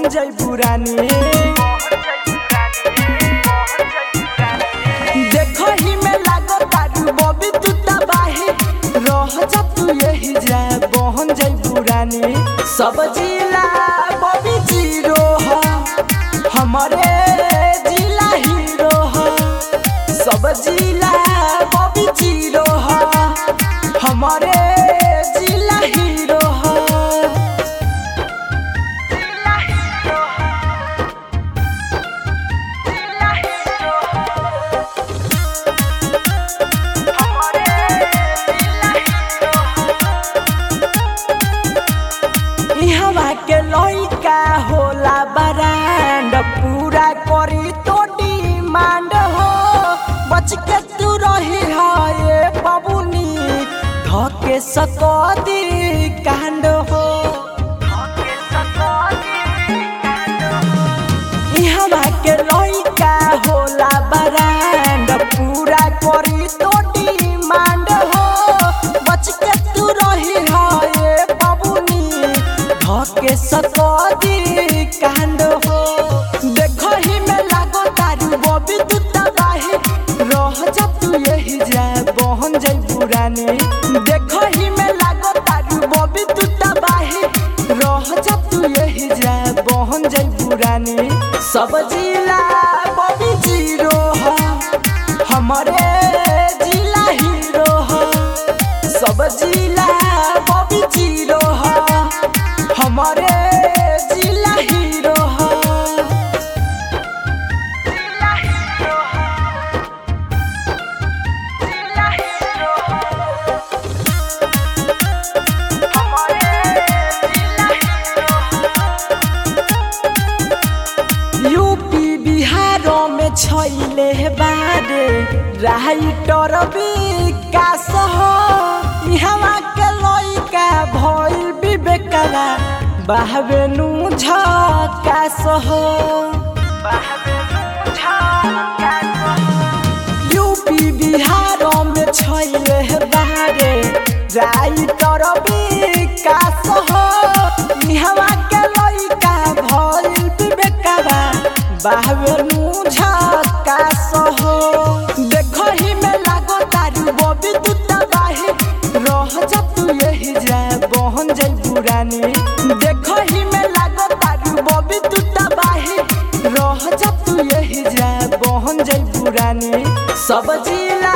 बहन जई पुरानी देखो ही में लागो तारू बबी तू तबाही रह जा तू यही जा बहन जई पुरानी सब जिला बबी जीरो ह हमारे जिला हीरो ह सब जिला बबी जीरो ह हमारे जिला हीरो ह इहवा के लइका होला बरांड पूरा करी तो डिमांड हो बच के तू रही है ये बबुनी धके सकदी कांड हो इहवा के लइका होला बरांड पूरा करी तो डिमांड हो बच के तू रही है ये बबुनी धके सकदी कांड हो देखो ही में लागो तारू बबी तू तबाही रह जा तू यही जा बहन जई पुरानी देखो ही में लागो तारू बबी तू तबाही रह जा तू यही जा बहन जई पुरानी सब जिला बबी जीरो ह हमारे जिला हीरो ह सब जिला बबी जीरो ह हमारे जिला हीरो ह यूपी बिहारों में छैले बारे राइटर विकास हो इहवा के लइका भइल विवेकवा बाहबे नु झकास हो यूपी बिहारों में छैले बारे राइटर विकास हो इहवा के लइका भइल विवेकवा बाहबेनु झकास हो देखो ही में लागो तारू बबी तू तबाही रह जा तू यही जा बहन जई पुरानी देखो ही में लागो तारू बबी तू तबाही रह जा तू यही जा बहन जई पुरानी सब जिला